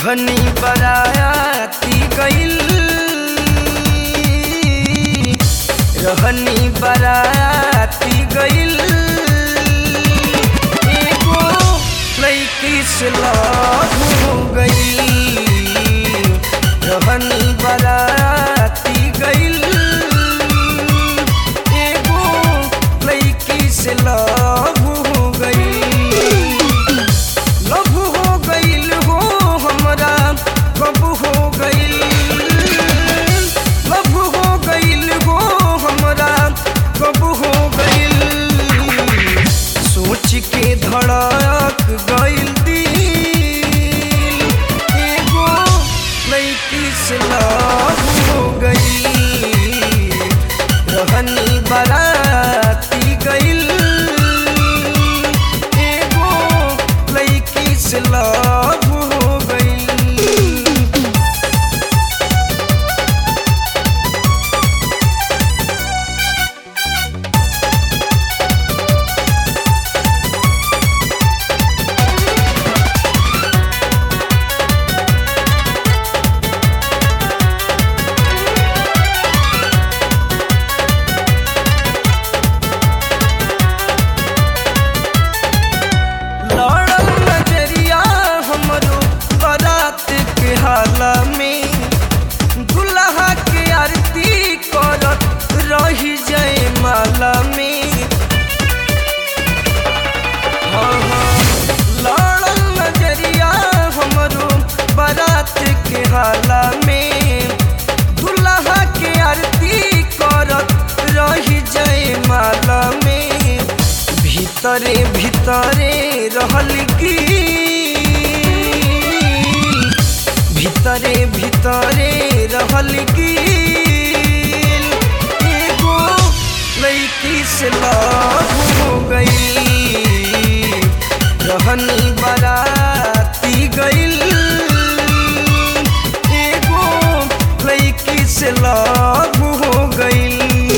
रहनी बराती गइल रहनी बराती गइल एगो लड़की से लव हो गइल रहनी बराती गइल एगो लड़की से लव हो गइल लव हो गइल हो हमरा कब हो गइल लव हो गइल हो हमरा कब हो गइल सोच के धड़क गइल दिल एगो लड़की से लव हो गइल रहनी बराती गइल एगो लड़की से लव हो गइल लड़ल नजरिया हमरो बारात के हाला में दुल्हा के आरती करत रही जाए माला में हाँ, हाँ, लड़ल नजरिया हमरो बारात के हाला में दुल्हा के आरती करत रही जाए माला में भीतरे भीतरे रहल की भीतरे भीतरे रहल की एगो लड़की से लव हो गई रहनी बराती गइल एगो लड़की से लव हो गइल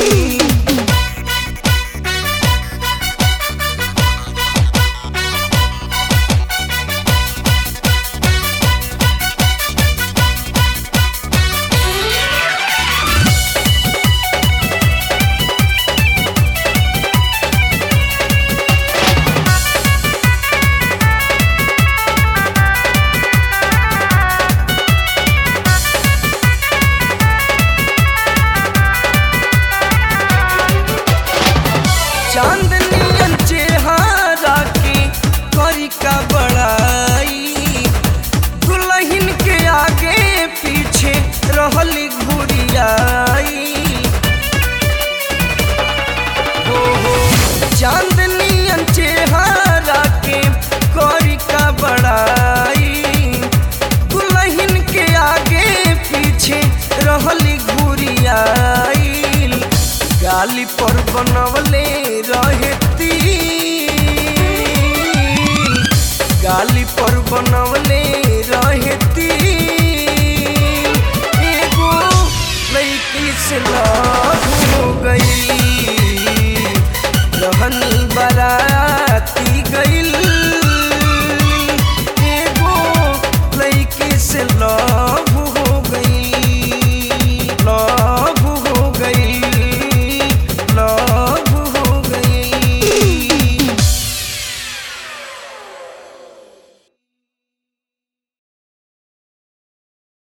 चांदनियन चेहरा के करी का बड़ाई दुल्हन के आगे पीछे रहली घुरियाई हो हो चांदनियन चेहरा के करी का बड़ाई दुल्हन के आगे पीछे रहली घुरियाई गाली पर बनवले रहे तिल गाली पर बनवले रहे तिल एगो लड़की से लव हो गई रहनी बराती गइल एगो लड़की से लव